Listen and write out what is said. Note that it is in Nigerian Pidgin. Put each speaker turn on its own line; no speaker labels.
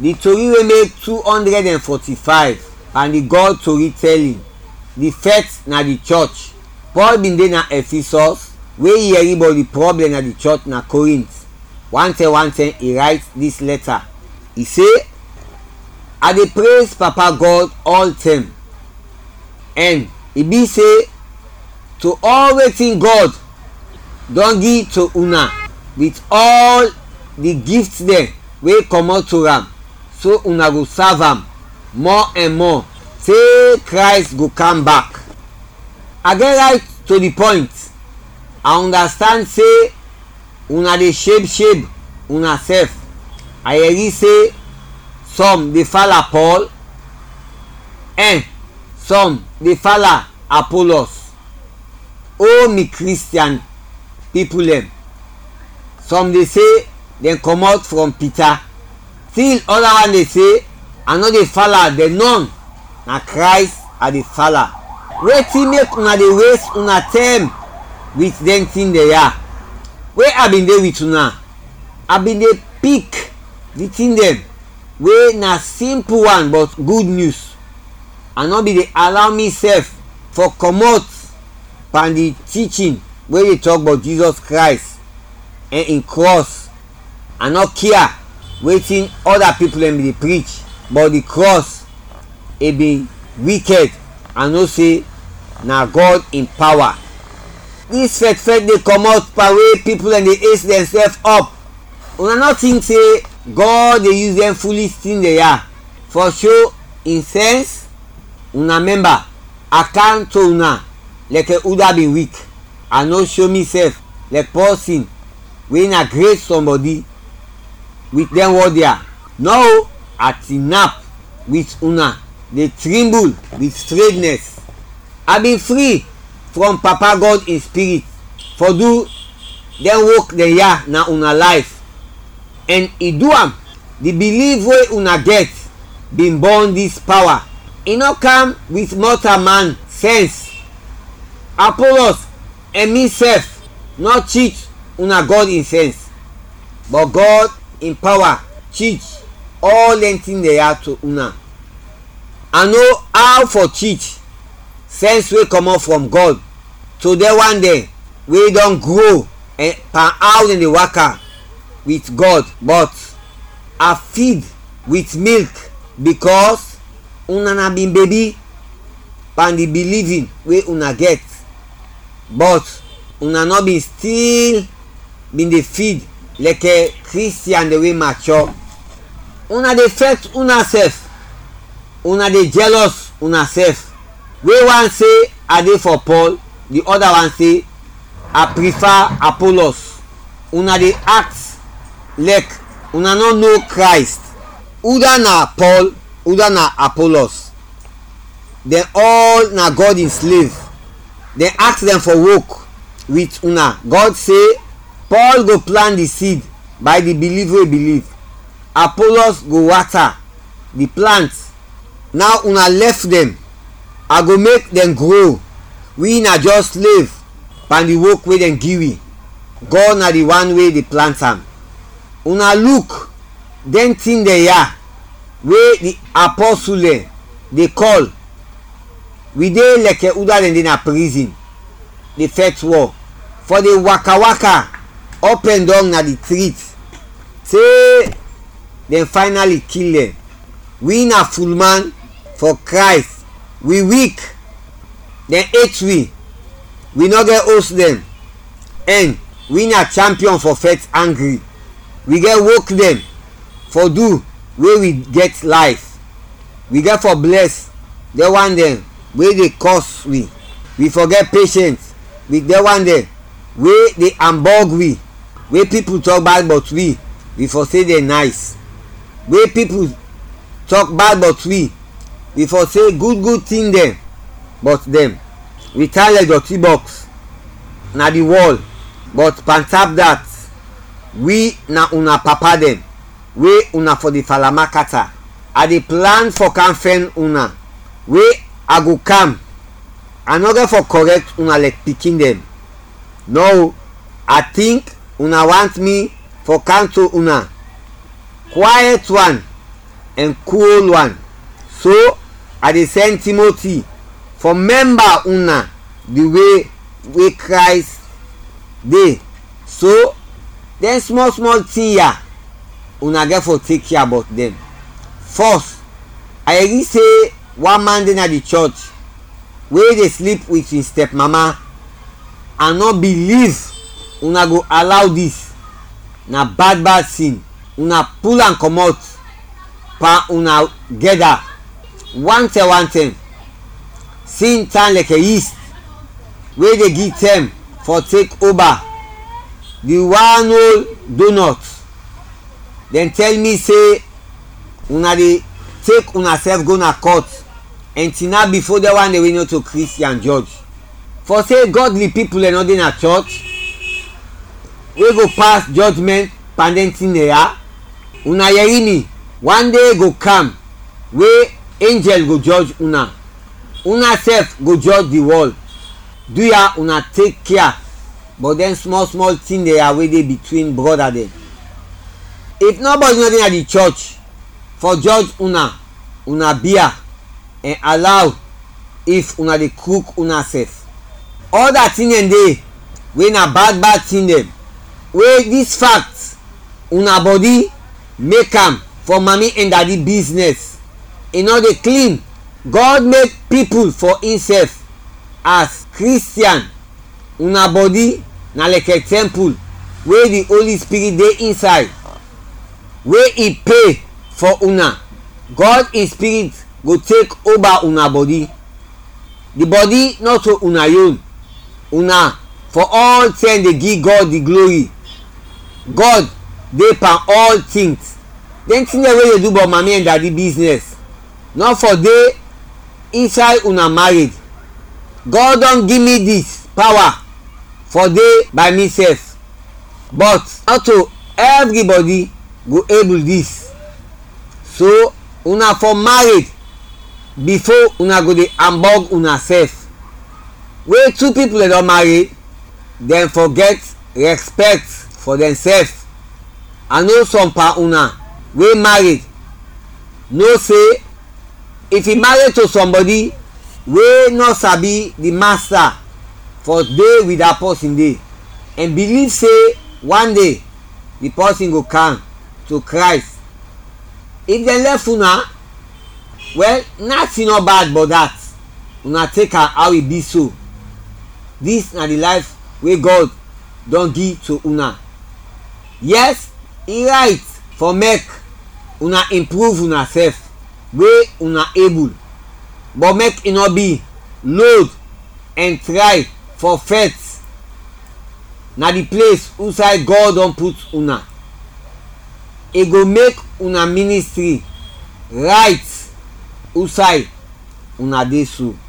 the tori wey make two hundred and forty-five and the god tori telling the first na the church paul bin dey na ephesus wey hear about the problem na the church na corinth one ten one ten he write this letter he say i dey praise papa god all time and e be say to all wetin god don give to una with all the gifts dem wey comot to am so una go serve am more and more say christ go come back i get right to the point i understand say una dey shape shape una sef i hear say some dey follow paul and some dey follow apollos o me christian people dem some dey say dem comot from peter still other one dey say i no dey follow the none na christ i dey follow wetin make una dey waste una time with dem thing dey yarn wey i bin dey with una i bin dey pick the thing dem wey na simple one but good news i no bin dey allow me sef for comot from the teaching wey dey talk about jesus christ and him cross i no care wetin other people dem dey preach but the cross e bin wicked i know say na god in power this faith faith dey comot pa wey people dem dey ace themselves up una no think say god dey use dem foolish thing dey yarn for show im sense una member account to una like uda bin weak i no show me sef like person wey na great somebody with dem word there no i tinap with una dey tremble with straightness i bin free from papa god in spirit for do dem work dem yarn na una life and e do am the belief wey una get bin born this power e no come with mortal man sense apollos and me sef no cheat una god in sense but god in power cheat all dem thing dey yarn to una i know how for cheat sense wey comot from god to the one dem wey don grow and per how dem dey waka with god but i feed with milk because una na bin baby pan the believing wey una get but una no bin still bin dey feed like a christian dey wey mature una dey vex una sef una dey jealous una sef wey one say i dey for paul the other one say i prefer apollos una dey act like una no know christ either na paul either na apollos dem all na god in slave dem ask dem for work with una god say paul go plant the seed by the belief wey believe apollos go water the plant now una left dem i go make dem grow we na just slave pan the work wey dem give we god na the one wey dey plant am una look dem thing dey yarn wey the apostle dem dey call we dey like uda dem dey na prison the first war for the waka waka up and down na the street say dem finally kill dem we na full man for christ we weak dem hate we we no get host dem and we na champion for faith angry we get work dem for do wey we get life we get for bless the one dem wey dey curse we we forget patience with the one dem wey dey hamburg we wey people talk bad but we we for say dem nice wey people talk bad but we we for say good good thing dem but dem we tie like dirty box na the wall but pantap that we na una papa dem wey una for the falamakata i dey plan for kamfen una wey i go calm i no get for correct una like pikin dem no i think una want me for calm to una quiet one and cool one so i dey send timothy for member una the way wey christ dey so dem small small thing ya una get for take care about dem first i hear say one man dey na the church wey dey sleep with him step mama and no believe una go allow this na bad bad thing una pull am comot pa una gather one ten one ten sin turn like a yeast wey dey give term for take over the one whole donut dem tell me say una dey take una sef go na court until now before the one dey wey no to christian judge for say godly people no dey na church wey go pass judgement pandenti naira una yeri me one day go come wey angel go judge una una sef go judge the world do ya una take care but then small small thing dey wey dey between brother dem if nobody no dey na the church for judge una una beer and allow if una dey cook una sef other thing dem dey wey na bad bad thing dem wey this fact una body make am for mami and daddy business e no dey clean god make people for himself as christian una body na like a temple wey the holy spirit dey inside wey e pay for una god in spirit go take over una body the body not to una own una for all ten dey give god the glory god dey pan all things dem thing dem wey dey do but mami and daddy business no for dey inside una marriage god don give me this power for dey by me sef but not to everybody go able this so una for married before una go dey hamburg una sef wey two people dey don marry dem forget respect for themselves i know some pa una wey married know say if e marry to somebody wey no sabi the master for dey with that person dey and believe say one day the person go come to christ if dem left una well nothing no bad but that una take am how e be so this na the life wey god don give to una yes e right for make una improve una sef wey una able but make e no be load and try for faith na the place inside god don put una e go make una ministry right outside una dey so